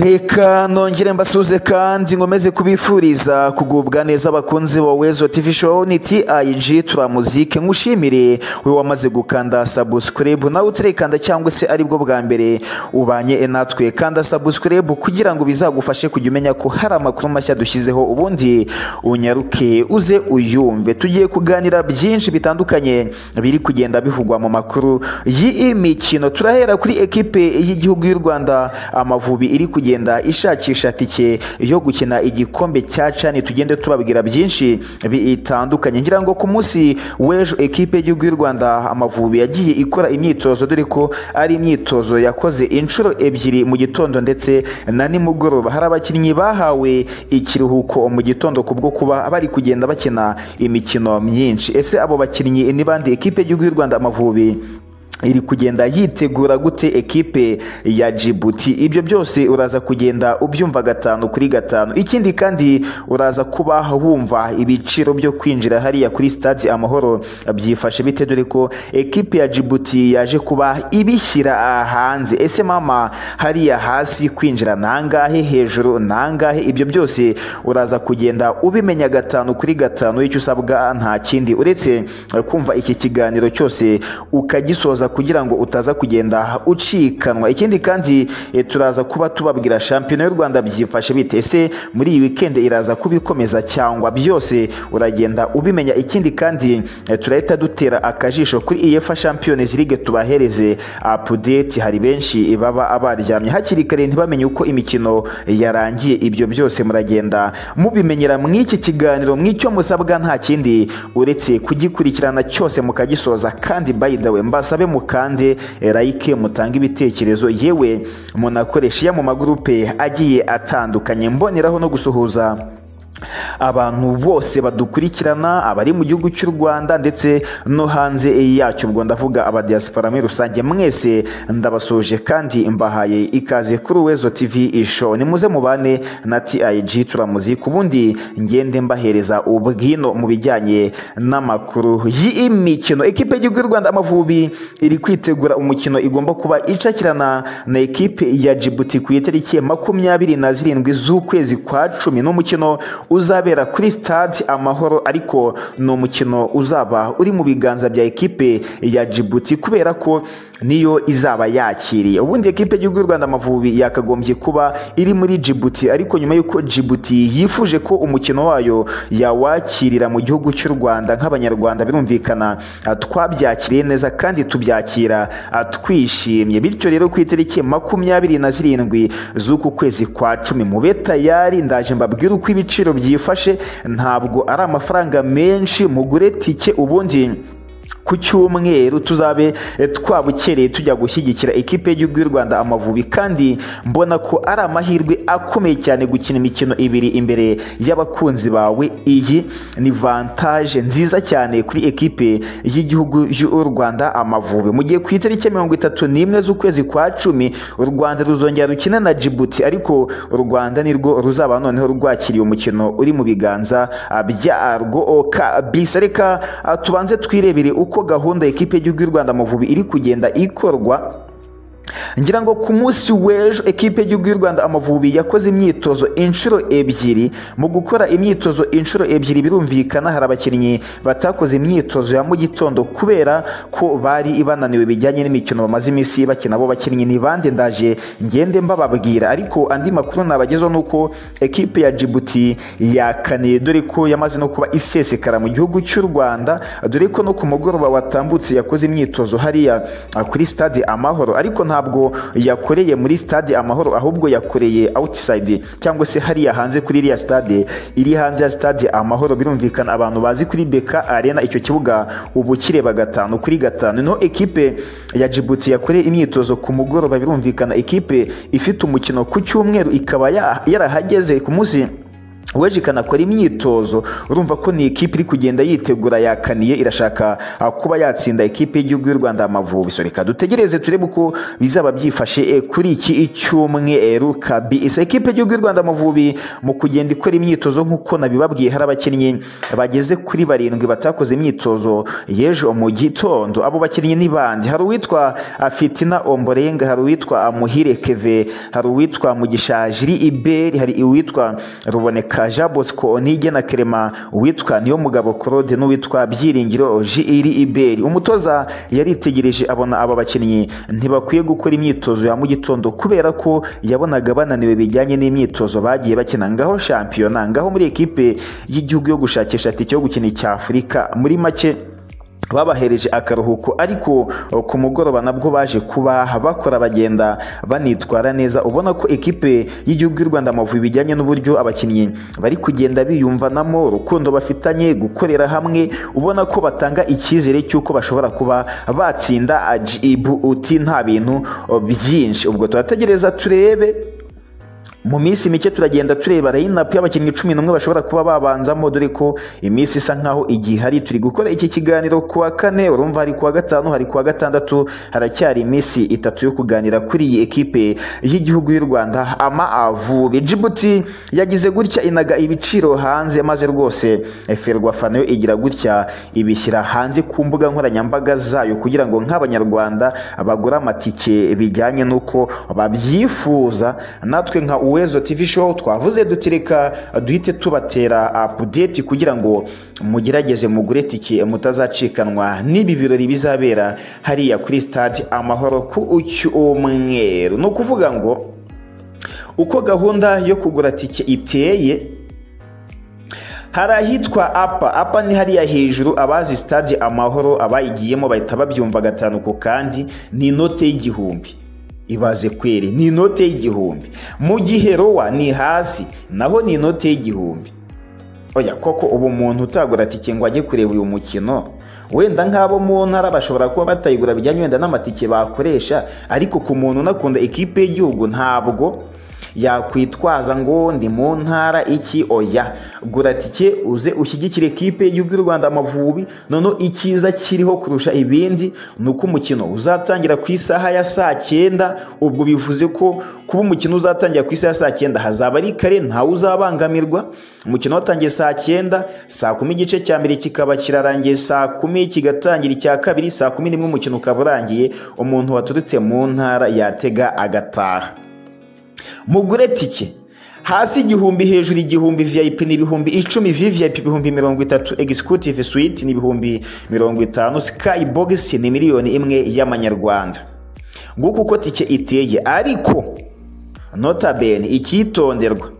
reka nongere mbasuze kandi nkomeze kubifuriza kugubwa neza abakunzi ba wezo tv show ni tayiji tura muzike nkushimire wowe wamaze gukanda subscribe nawe utirikanda cyangwa se aribwo bwa mbere ubanye natwe kanda subscribe kugira ngo bizagufashe kujya umenya ko hari amakuru mashya dushyizeho ubundi unyaruke uze uyumve tugiye kuganira byinshi bitandukanye biri kugenda bivugwa mu makuru y'iyi mikino turahera kuri ekipe y'igihugu y'u Rwanda amavubi iri kugenda ishakisha tike yo gukina igikombe cya cani tugende tubabwira byinshi bitandukanye ngira ngo ku munsi w'ejo ekipe y'igihugu y'u Rwanda amavubi yagiye ikora imyitozo dore ko ari imyitozo yakoze inshuro ebyiri mu gitondo ndetse na nimugoroba hari abakinnyi bahawe ikiruhuko mu gitondo kubwo kuba bari kugenda bakina imikino myinshi ese abo bakinnyi ni bande ekipe y'igihugu y'u Rwanda amavubi iri kugenda yitegura gute ekipe ya Djibouti ibyo byose uraza kugenda ubyumva gatanu kuri gatanu ikindi kandi uraza kuba wumva ibiciro byo kwinjira hariya kuri stade amahoro byifashe bite dore ko ekipe ya Djibouti yaje kuba ibishyira hanze ese mama hariya hasi kwinjira nangahe hejuru nangahe ibyo byose uraza kugenda ubimenya gatanu kuri gatanu icyo usabwa nta kindi uretse kumva iki kiganiro cyose ukagisoza kugira ngo utaza kugenda ucikanwa ikindi kandi turaza kuba tubabwira shampiyona y'u rwanda byifashe bite ese muri iyi wikendi iraza kubikomeza cyangwa byose uragenda ubimenya ikindi kandi turahita dutera akajisho kuri iyefa champions league tubahereze apudeti hari benshi baba baryamye hakiri kare ntibamenye uko imikino yarangiye ibyo byose muragenda mubimenyera mu iki kiganiro mw'icyo musabwa nta kindi uretse kugikurikirana cyose mukagisoza kandi by the way mbasabe mukande like mutange ibitekerezo yewe munakoresha iya mu magurupe agiye atandukanye mboneraho no gusuhuza abantu bose badukurikirana abari mu gihugu cy'u Rwanda ndetse no hanze yacyo ubwo ndavuga abadiaspora muri rusange mwese ndabasoje kandi mbahaye ikaze kuri Wezo TV isho nimuze mubane na TIG turamuzi kubundi ngende mbahereza ubwino mu bijyanye n'amakuru y'imikino ekipe y'igihugu y'u Rwanda amavubi iri kwitegura umukino igomba kuba icakirana na ekipe ya Djibouti ku itariki makumyabiri na zirindwi z'ukwezi kwa cumi n'umukino uzabera kuri stade amahoro ariko ni umukino uzaba uri mu biganza bya ekipe ya Djibouti kubera ko niyo izaba yakiriye ubundi ekipe y'igihugu y'u Rwanda amavubi yakagombye kuba iri muri Djibouti ariko nyuma y'uko Djibouti yifuje ko umukino wayo yawakirira mu gihugu cy'u Rwanda nk'abanyarwanda birumvikana twabyakiriye neza kandi tubyakira twishimye bityo rero ku itariki makumyabiri na zirindwi z'uku kwezi kwa cumi mube tayari ndaje mbabwire uko ibiciro byifashe ntabwo ari amafaranga menshi mugure tike ubundi ku cyumweru tuzabe twabukereye tujya gushyigikira ekipe y'igihugu y'u Rwanda amavubi kandi mbona ko ari amahirwe akomeye cyane gukina imikino ibiri imbere y'abakunzi bawe iyi ni vantaje nziza cyane kuri ekipe y'igihugu y'u Rwanda amavubi mu gihe ku itariki mirongo itatu n'imwe z'ukwezi kwa cumi u Rwanda ruzongera rukina na Djibouti ariko u Rwanda nirwo ruzaba noneho rwakiriye umukino uri mu biganza byarwo kabisa reka tubanze twirebere uko gahunda ekipe y'igihugu y'u Rwanda Amavubi iri kugenda ikorwa ngira ngo ku munsi w'ejo ekipe y'igihugu y'u Rwanda Amavubi yakoze imyitozo inshuro ebyiri mu gukora imyitozo inshuro ebyiri birumvikana hari abakinnyi batakoze imyitozo ya mu gitondo kubera ko bari bananiwe bijyanye n'imikino bamaze iminsi bakina abo bakinnyi ni bande ndaje ngende mbababwira ariko andi makuru nabagezeho ni uko ekipe ya Djibouti yakaniye dore ko yamaze no kuba isesekara mu gihugu cy'u Rwanda dore ko no ku mugoroba watambutse yakoze imyitozo hariya kuri stade Amahoro ariko nta ntabwo yakoreye muri stade amahoro ahubwo yakoreye outside cyangwa se hariya hanze kuri iriya stade iri hanze ya stade amahoro birumvikana abantu bazi kuri beka arena icyo kibuga ubu kireba gatanu kuri gatanu niho ekipe ya Djibouti yakoreye imyitozo ku mugoroba birumvikana ekipe ifite umukino ku cyumweru ikaba yarahageze ku munsi weje ikanakora imyitozo urumva ko ni ikipe iri kugenda yitegura yakaniye irashaka ah, kuba yatsinda ikipe y'igihugu y'u rwanda Amavubi so reka dutegereze turebe uko bizaba byifashe eh, kuri iki cyumweru kabisa ikipe y'igihugu y'u rwanda Amavubi mu kugenda ikora imyitozo nk'uko nabibabwiye hari abakinnyi bageze kuri barindwi batakoze imyitozo y'ejo mu gitondo abo bakinnyi ni bandi hari uwitwa ah, fitina omborenga hari uwitwa ah, muhire keve hari uwitwa mugisha jiri iberi hari uwitwa ruboneka Jean Bosco Onige na Clement witwa niyo mugabo Claude n'uwitwa Byiringiro Jiri Iberi umutoza yaritegereje abona aba bakinnyi ntibakwiye gukora imyitozo ya mu gitondo kubera ko yabonaga bananiwe bijyanye n'imyitozo bagiye bakina ngaho shampiyona ngaho muri ekipe y'igihugu yo gushakisha tike yo gukina icya Afurika muri make babahereje akaruhuko ariko ku mugoroba nabwo baje kuba bakora bagenda banitwara neza ubona ko ekipe y'igihugu y'u rwanda amavubi bijyanye n'uburyo abakinnyi bari kugenda biyumvanamo urukundo bafitanye gukorera hamwe ubona ko batanga icyizere cy'uko bashobora kuba batsinda ajibu uti nta bintu byinshi ubwo turategereza turebe mu minsi mike turagenda tureba layinapu y'abakinnyi cumi n'umwe bashobora kuba babanzamo dore ko iminsi isa nkaho igihe hari turi gukora iki kiganiro ku wa kane urumva hari ku wa gatanu hari ku wa gatandatu haracyari iminsi itatu yo kuganira kuri iyi ekipe y'igihugu y'u rwanda amavubi jibuti yagize gutya inaga ibiciro hanze maze rwose ferwafa nayo igira gutya ibishyira hanze ku mbuga nkoranyambaga zayo kugira ngo nk'abanyarwanda bagure amatike bijyanye n'uko babyifuza natwe nka uwo wezo TV show twavuze duti reka duhite tubatera update kugira ngo mugerageze mugure tike mutazacikanwa n'ibi birori bizabera hariya kuri stade amahoro ku cyumweru ni ukuvuga ngo uko gahunda yo kugura tike iteye hari ahitwa apa apa ni hariya hejuru abazi stade amahoro abayigiyemo bahita babyumva gatanu ku kandi ni inote y'igihumbi ibaze kweri ni inote y'igihumbi mu gihe rowa ni hasi naho ni inote y'igihumbi oya koko ubu umuntu utagura tike ngo ajye kureba uyu mukino wenda nk'abo mu ntara bashobora kuba batayigura bijyanye wenda n'amatike bakoresha ariko ku muntu unakunda ikipe y'igihugu ntabwo yakwitwaza ngo ndi mu ntara iki oya gura tike uze ushyigikire ekipe y'u rwanda amavubi noneho icyiza kiriho kurusha ibindi ni uko umukino uzatangira ku isaha ya saa cyenda ubwo bivuze ko kuba umukino uzatangira ku isaha ya saa cyenda hazaba ari kare ntawe uzabangamirwa umukino watangiye saa cyenda saa kumi igice cya mbere kikaba kirarangiye saa kumi kigatangira icya kabiri saa kumi n'imwe umukino ukaba urangiye umuntu waturutse mu ntara yatega agataha mugure tike hasi igihumbi hejuru igihumbi vip ni ibihumbi icumi vvip ibihumbi mirongo itatu executive suite ni ibihumbi mirongo itanu sky box ni miliyoni imwe y'amanyarwanda nguko uko tike iteye ariko notabene ikitonderwa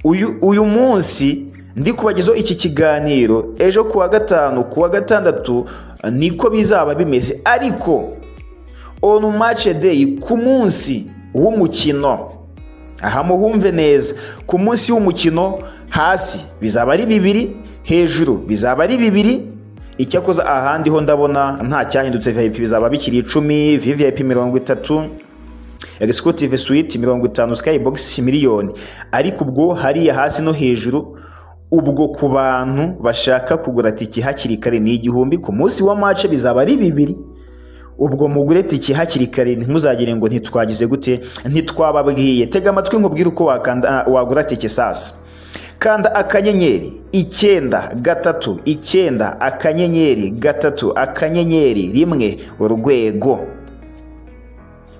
uyu, uyu munsi ndi kubagezaho iki kiganiro ejo ku wa gatanu ku wa gatandatu niko bizaba bimeze ariko on match day ku munsi w'umukino aha muhumve neza ku munsi w'umukino hasi bizaba ari bibiri hejuru bizaba ari bibiri icyakoza ahandi ho ndabona nta cyahindutse viyayipi bizaba bikiri icumi viyayipi mirongo itatu egisicutive suwiti mirongo itanu sikayi bogisi miliyoni ariko ubwo hariya hasi no hejuru ubwo ku bantu bashaka kugura tike hakiri kare ni igihumbi ku munsi wa mace bizaba ari bibiri ubwo mugure tike hakiri kare ntimuzagire ngo ntitwagize gute ntitwababwiye tega amatwi ngo ubwire uko wagura tike sasa kanda akanyenyeri icyenda gatatu icyenda akanyenyeri gatatu akanyenyeri rimwe urwego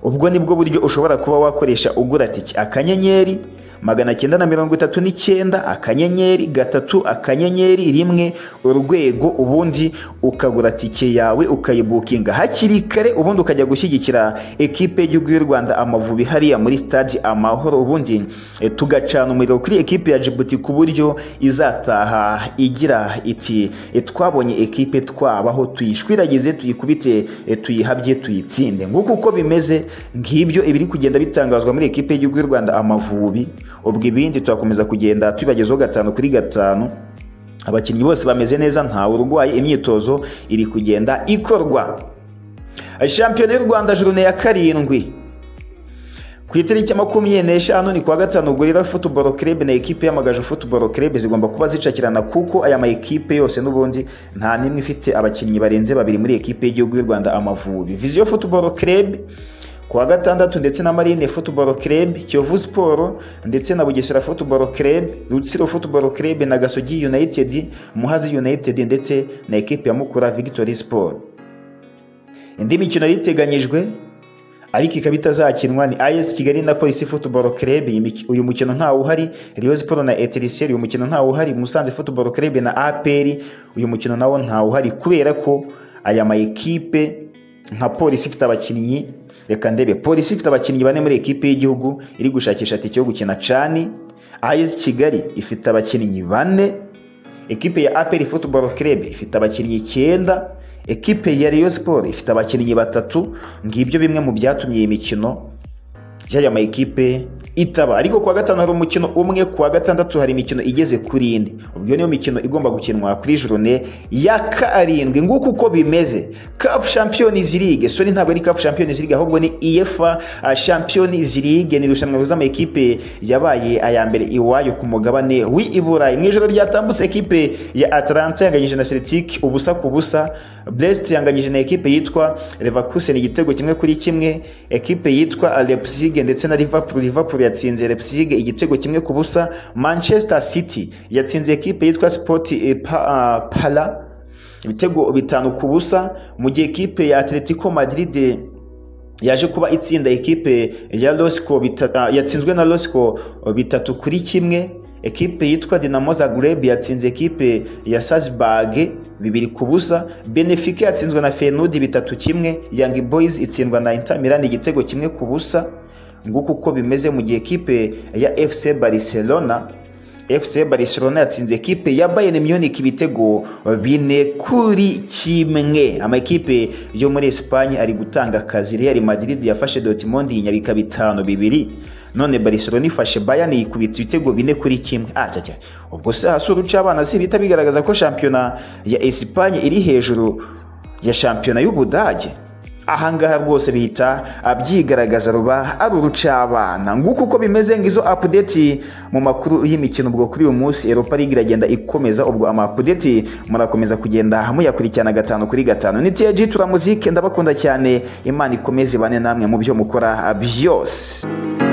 ubwo nibwo buryo ushobora kuba wakoresha ugura tike akanyenyeri magana cyenda na mirongo itatu n'icyenda akanyenyeri gatatu akanyenyeri rimwe urwego ubundi ukagura tike yawe ukayibukinga hakiri kare ubundi ukajya gushyigikira ekipe y'igihugu y'u rwanda amavubi hariya muri stade amahoro ubundi tugacana umuriro kuri ekipe ya jibuti ku buryo izataha igira iti twabonye ekipe twabaho tuyishwiragize tuyikubite tuyihabye tuyitsinde nguko uko bimeze ngibyo ibiri kugenda bitangazwa muri ekipe y'igihugu y'u rwanda amavubi ubwo ibindi turakomeza kugenda tubibagezaho gatanu kuri gatanu abakinnyi bose bameze neza ntawe urwaye imyitozo iri kugenda ikorwa shampiyona y'u rwanda jurune ya karindwi ku itariki makumyabiri n'eshanu ni kuwa gatanu gorira football club na ekipe y'amagaju football club zigomba kuba zicakirana kuko aya ma ekipe yose n'ubundi nta n'imwe ifite abakinnyi barenze babiri muri ekipe y'igihugu y'u Rwanda Amavubi Vision football club kuwa gatandatu ndetse na Marine Football Club, Kiyovu Sport ndetse na Bugesera Football Club, Rutsiro Football Club na Gasogi United, Muhazi United ndetse na ekipe ya Mukura Victory Sport. Indi mikino yari iteganyijwe ariko ikaba itazakinwa ni AS Kigali na Police Football Club uyu mukino ntawe uhari Rayon Sport na Etincelles uyu mukino ntawe uhari Musanze Football Club na APR uyu mukino nawo ntawe uhari kubera ko aya ma ekipe nka polisi ifite abakinnyi reka ndebe polisi ifite abakinnyi bane muri ekipe y'igihugu iri gushakisha tike yo gukina cani ayesi kigali ifite abakinnyi bane ekipe ya aperi futuboro kerebe ifite abakinnyi icyenda ekipe ya riyo siporo ifite abakinnyi batatu ngibyo bimwe mu byatumye iyi mikino y'aya ma ekipe itaba ariko kuwa gatanu hari umukino umwe kuwa gatandatu hari imikino igeze kuri indi ubwo niyo mikino igomba gukinwa kuri jorone ya karindwi nguko uko bimeze CAF Champions League so ni ntabwo ari CAF Champions League ahubwo ni UEFA Champions League ni irushanwa rihuza ama ekipe yabaye aya mbere iwayo ku mugabane w'iburayi mu ijoro ryatambutse ekipe ya Atalanta yanganyije na Celtic ubusa ku busa Brest yanganyije na ekipe yitwa Leverkusen igitego kimwe kuri kimwe ekipe yitwa Leipzig ndetse na Liverpool Liverpool yatsinze Leipzig igitego kimwe ku busa Manchester City yatsinze ekipe yitwa Sport eh, pa, ah, Pala ibitego bitanu ku busa mu gihe ekipe ya Atletico Madrid yaje kuba itsinda ekipe ya Losco bita, yatsinzwe na Losco bitatu kuri kimwe ekipe yitwa Dinamo Zagreb yatsinze ekipe ya Salzburg bibiri ku busa Benfica yatsinzwe na Feyenoord bitatu kimwe Young Boys itsindwa na Inter Milan igitego kimwe ku busa nguko uko bimeze mu gihe ekipe ya FC Barcelona FC Barcelona yatsinze ekipe ya Bayern Munich ibitego bine kuri kimwe amakipe yo muri Espagne ari gutanga akazi Real Madrid yafashe Dortmund inyabika bitanu bibiri none Barcelona ifashe Bayern yikubita ibitego bine kuri kimwe ah cyacya ubwo se hasura uca abana si bita bigaragaza ko shampiyona ya Espagne iri hejuru ya shampiyona y'Ubudage ahangaha rwose bihita abyigaragaza ruba ari urucabana nguko uko bimeze ngizo apudeti mu makuru y'imikino ubwo kuri uyu munsi europa ligue iragenda ikomeza ubwo ama apudeti murakomeza kugenda muyakurikirana gatanu kuri gatanu ni tiyaji turamuzike ndabakunda cyane imana ikomeze ibane namwe mu byo mukora byose